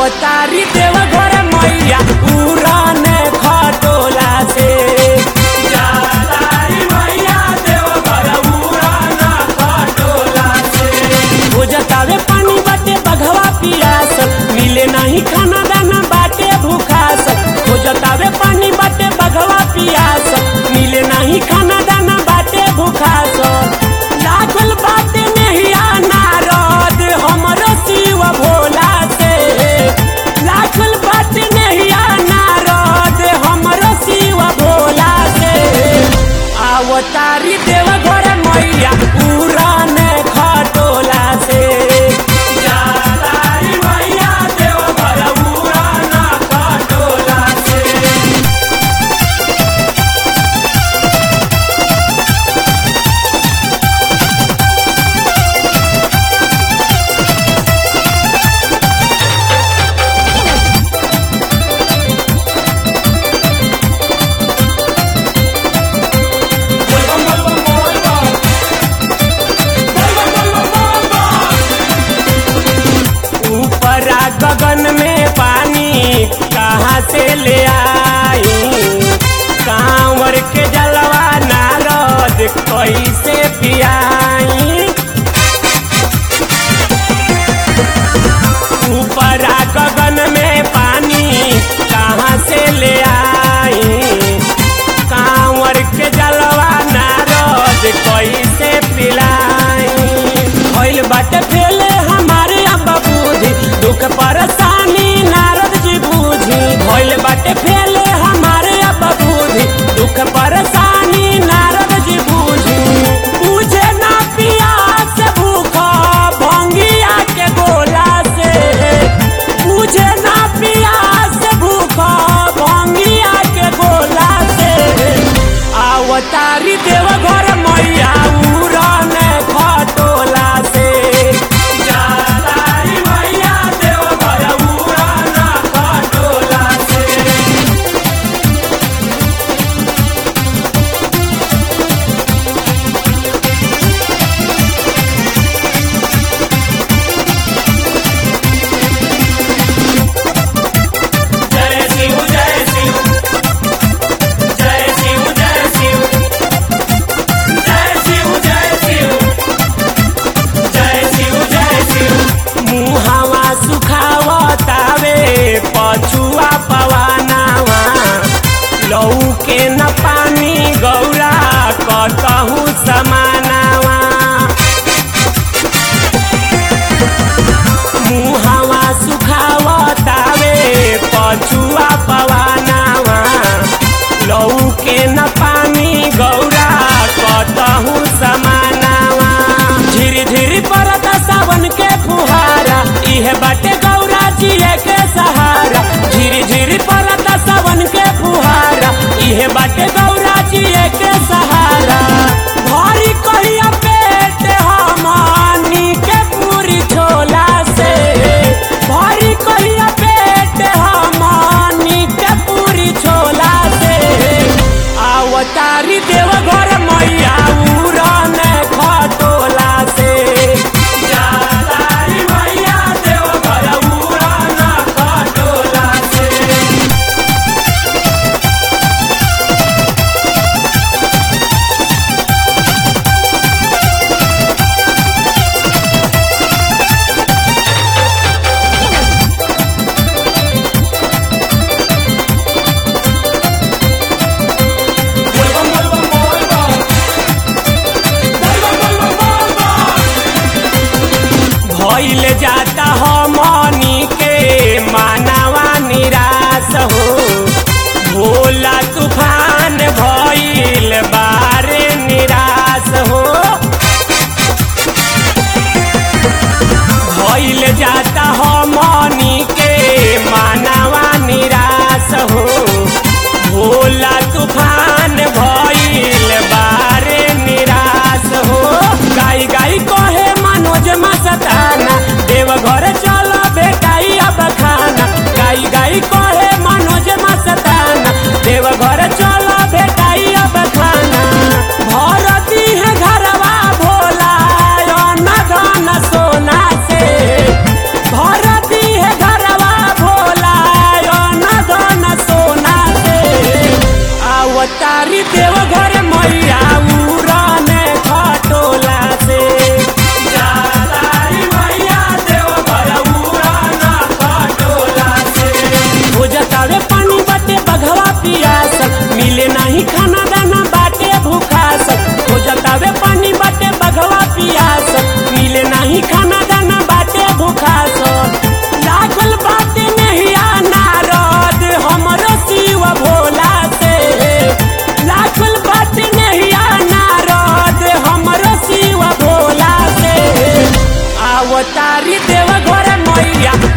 अवतारी देव घर मैया उड़न खटोला से जातारी मैया देव घर उड़न खटोला से हो जतावे पानी बाटे बघवा पियास मिले नहीं खाना दाना बाटे भूखास हो जतावे पानी बाटे बघवा पियास मिले नहीं खाना दाना बाटे भूखास लागल बाटे नहिया नारद हमरो शिव भोला से लागल बाटे नहिया नारद हमरो शिव भोला से आवतारी देव घर मैया उड़न खटोला से जातारी मैया देव घर उड़न खटोला से ऊपरा गगन में पानी कहाँ से ले आई कांवर के जलवा नारद कैसे पियाई ऊपरा गगन में पानी कहाँ से ले आई कांवर के जलवा नारद कैसे पिलाई भइल बाटे फेले हमारे अब्बा बूढ़ी दुख परेशानी नारद जी बूझी भइल बाटे फेले हमारे अब्बा बूढ़ी दुख परेशानी नारद जी बूझी पूछे ना पियास भूख भंगिया के गोला से पूछे ना पियास भूख भंगिया के गोला से आवतारी देव घर मैया उड़न खटोला से जातारी मैया देव घर उड़न खटोला से जय शिव जय शिव जय शिव जय शिव जय शिव जय शिव जय शिव जय शिव मुहावा सुखावतावे पछुआ पवानावा लऊ के न पानी गौरा कतहु समानावा मुहावा सुखावतावे पछुआ पवानावा लऊ के न पानी गौरा कतहु समानावा धीरे धीरे परत सावन के फुहारा इहे बाटे गौरा जिए के सहारा धीरे धीरे परत सावन के फुहारा इहे बाटे गौरा जिए के सहारा भरी कहिया पेट हमनी के पूरी छोला से भरी कहिया पेट हमनी के पूरी छोला से आवतारी देव घर मैया उड़न खटोला से जातारी मैया देव घर उड़न खटोला से भइल जाता हमनी के मानवा निराश हो भोला तूफान भइल बारे निराश हो भइल जाता हमनी के मानवा निराश हो भोला तूफान भइल बारे निराश हो गाई गाई कहे मनोज मस्ताना देव घर चल भेटाई अब खाना गाई गाई कहे मनोज मस्ताना देव घर आवतारी देव घर मैया